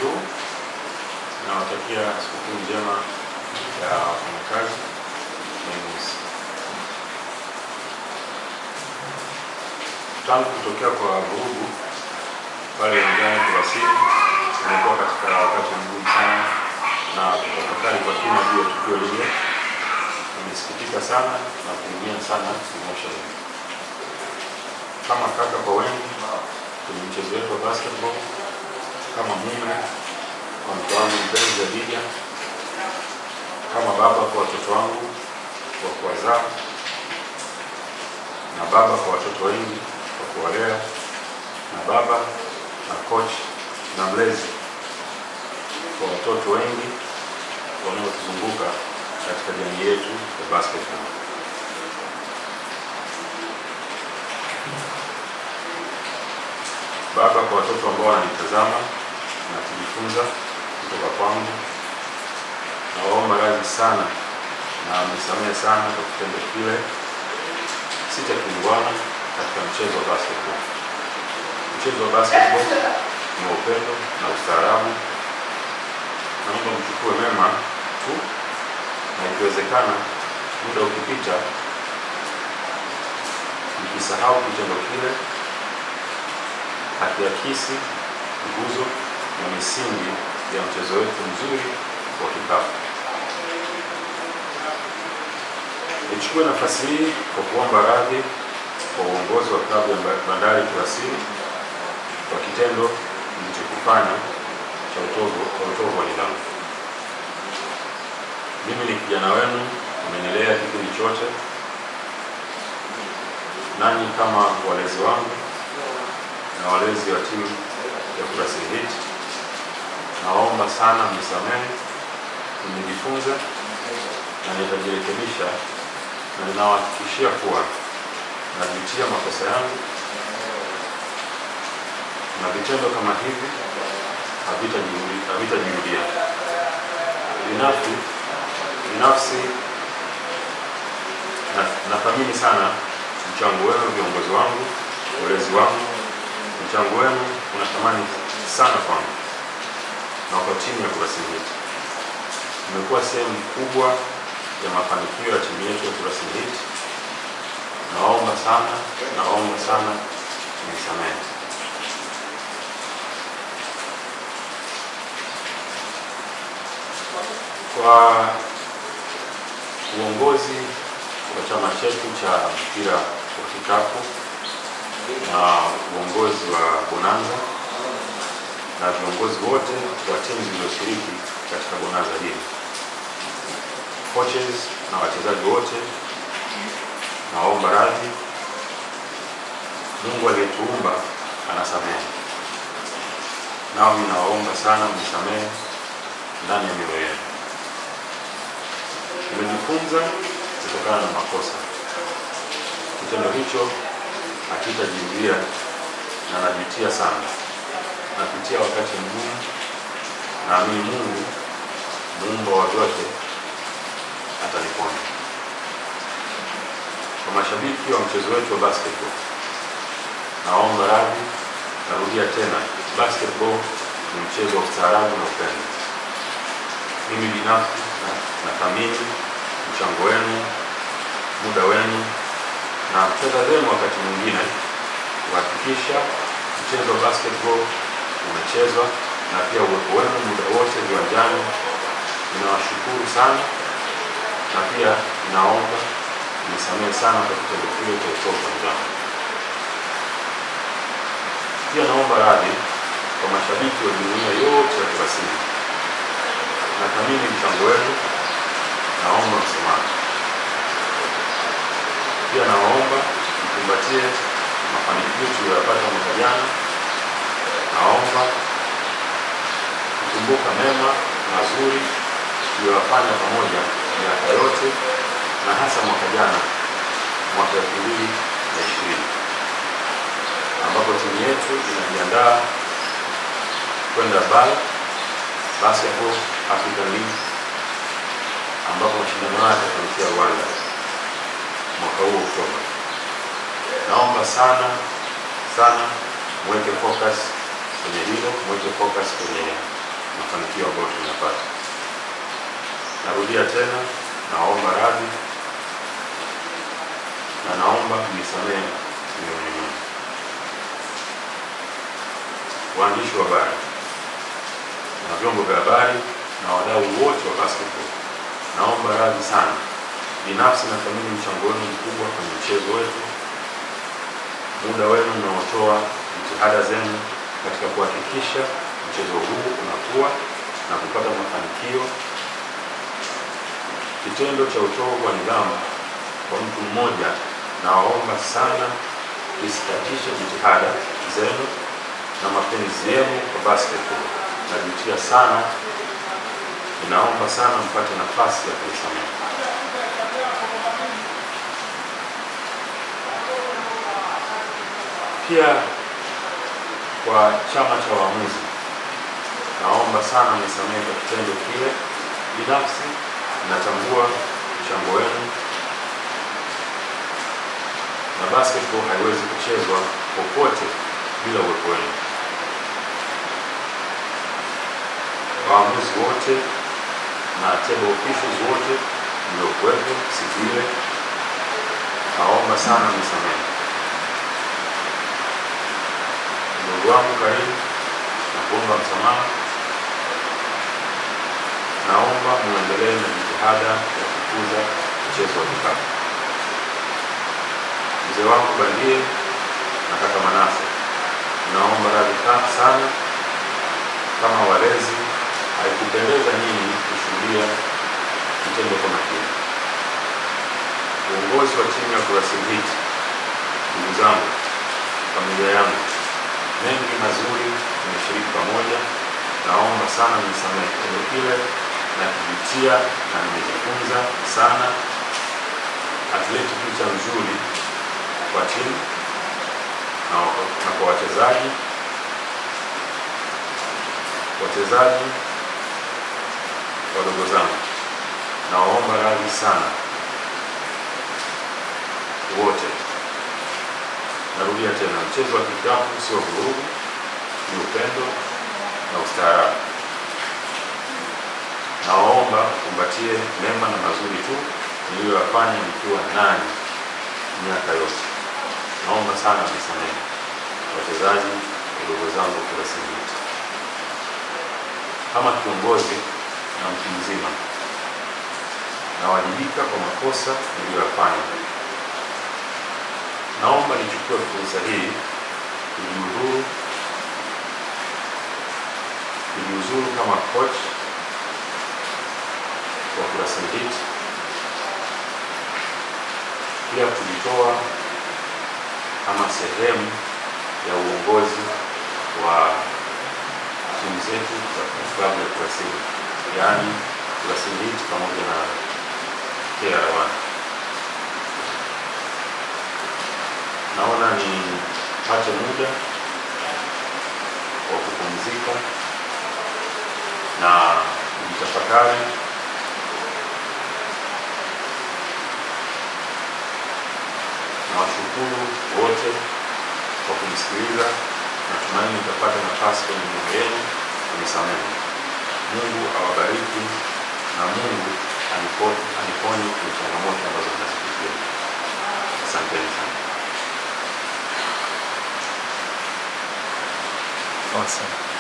huu. Nawatakia sikukuu njema ya wafanyakazi Meimusi. Tangu kutokea kwa vurugu pale uwanjani Kurasini, imekuwa katika wakati mgumu sana na kutafakari kwa kina juu ya tukio lile. Nimesikitika sana na kuumia sana emotionally kama kaka kwa wengi kwenye mchezo wetu wa basketball, kama mume kwa mke wangu mpenzi Adija, kama baba kwa watoto wangu wa kuwazaa, na baba kwa watoto wengi wa kuwalea, na baba na coach na mlezi kwa watoto wengi wanaotuzunguka katika jamii yetu ya basketball. Baba kwa watoto ambao wananitazama na kujifunza kutoka kwangu, nawaomba radhi sana na mnisamehe sana kwa kitendo kile si cha kiungwana katika mchezo wa basketball. Mchezo wa basketball ni wa upendo na ustaarabu. Naomba mchukue mema tu, na ikiwezekana, muda ukipita, mkisahau kitendo kile hakiakisi nguzo na misingi ya mchezo wetu mzuri wa kikapu. Nichukue nafasi hii kwa kuomba radhi kwa uongozi wa klabu ya Bandari Kurasini kwa kitendo nilichokifanya cha utovu cha utovu wa nidhamu. Mimi ni kijana wenu, mmenilea kipindi chote, nanyi kama walezi wangu na walezi wa timu ya Kurasini Heat, naomba sana mnisamehe. Nimejifunza na nitajirekebisha, na ninawahakikishia kuwa najutia makosa yangu na vitendo kama hivi havitajirudia havitajirudia. Binafsi binafsi na nathamini sana mchango wenu, viongozi wangu, walezi wangu. Mchango wenu una thamani sana kwangu na kwa timu ya Kurasini Heat. Mmekuwa sehemu kubwa ya mafanikio ya timu yetu ya Kurasini Heat. Naomba sana, naomba sana nisamehe. Kwa uongozi wa chama chetu cha mpira wa kikapu na uongozi wa Bonanza na viongozi wote wa timu zilizoshiriki katika Bonanza hili, coaches na wachezaji wote, naomba radhi. Mungu aliyetuumba anasamehe, nao ninawaomba sana mnisamehe ndani ya mioyo yenu. Nimejifunza kutokana na makosa. Kitendo hicho hakitajirudia na najutia sana. Napitia wakati mgumu, naamini Mungu muumba wa vyote ataniponya. Kwa mashabiki wa mchezo wetu wa basketball, naomba radhi. Narudia tena, basketball ni mchezo wa ustaarabu na upendo. Mimi binafsi nathamini mchango wenu, muda wenu na fedha zenu wakati mwingine kuhakikisha mchezo wa basketball unachezwa na pia uwepo wenu muda wote viwanjani. Ninawashukuru sana na pia ninaomba nisamehe sana kwa kitendo kile cha utovu wa nidhamu. Pia naomba radhi kwa mashabiki wa jumuiya yote ya Kurasini. Nathamini mchango wenu, naomba msamaha. Pia nawaomba mkumbatie mafanikio tuliyoyapata mwaka jana. Naomba kukumbuka mema mazuri tuliyoyafanya pamoja miaka yote na hasa mwaka jana, mwaka elfu mbili na ishirini ambapo timu yetu inajiandaa kwenda BAL Basketball African League ambapo mashindano haya yatafanyika Rwanda mwaka huu Oktoba. Naomba sana sana mweke focus kwenye hilo, mweke focus kwenye mafanikio ambayo tunayapata. Narudia tena, naomba radhi na naomba mnisamehe mimi mwenyewe. Waandishi wa habari na vyombo vya habari na wadau wote wa basketball, naomba radhi sana. Binafsi nathamini mchango wenu mkubwa kwenye mchezo wetu, muda wenu unaotoa, jitihada zenu katika kuhakikisha mchezo huu unakuwa na kupata mafanikio. Kitendo cha utovu wa nidhamu kwa mtu mmoja, nawaomba sana isikatishe jitihada zenu na mapenzi yenu kwa basketball. Najutia sana, ninaomba sana mpate nafasi ya kunisamehe. Pia kwa chama cha waamuzi, naomba sana mnisamehe kwa kitendo kile. Binafsi natambua mchango wenu na basketball haiwezi kuchezwa popote bila uwepo wenu. Waamuzi wote na table officials wote mliokuwepo siku ile, naomba sana mnisamehe. Ndugu wangu karibu na kuomba msamaha. Naomba muendelee na jitihada ya kukuza mchezo wa kikapu. Mzee wangu Bandie na kaka Manase, naomba radhi sana. Kama walezi, haikupendeza nyinyi kushuhudia kitendo kama kile. Uongozi wa timu ya Kurasini Heat, ndugu zangu, familia yangu, mengi mazuri tumeshiriki pamoja. Naomba sana mnisamehe kitendo kile, na kujutia na nimejifunza sana. Atleti picha nzuri kwa timu na, na kwa wachezaji wachezaji wadogo zangu, nawaomba radhi sana wote. Narudia tena, mchezo wa kikapu sio vurugu, ni upendo na ustaarabu. Nawaomba kumbatie mema na mazuri tu niliyoyafanya nikiwa nani miaka yote. Naomba sana mnisamehe wachezaji wadogo zangu Kurasini Heat. Kama kiongozi na mtu mzima, nawajibika kwa makosa niliyoyafanya. Naomba nichukue fursa hii kujiuzuru kujiuzuru kama coach wa Kurasini Heat, pia kujitoa kama sehemu ya uongozi wa timu zetu za klabu ya Kurasini, yaani Kurasini Heat pamoja na KR1. Naona nipate muda wa kupumzika na kujitafakari. Nawashukuru wote kwa kunisikiliza. Natumaini nitapata nafasi kwenye mioyo yenu kunisamehe. Mungu awabariki na Mungu anipo- aniponye kwenye changamoto ambazo nazipitia. Asanteni sana. Awesome.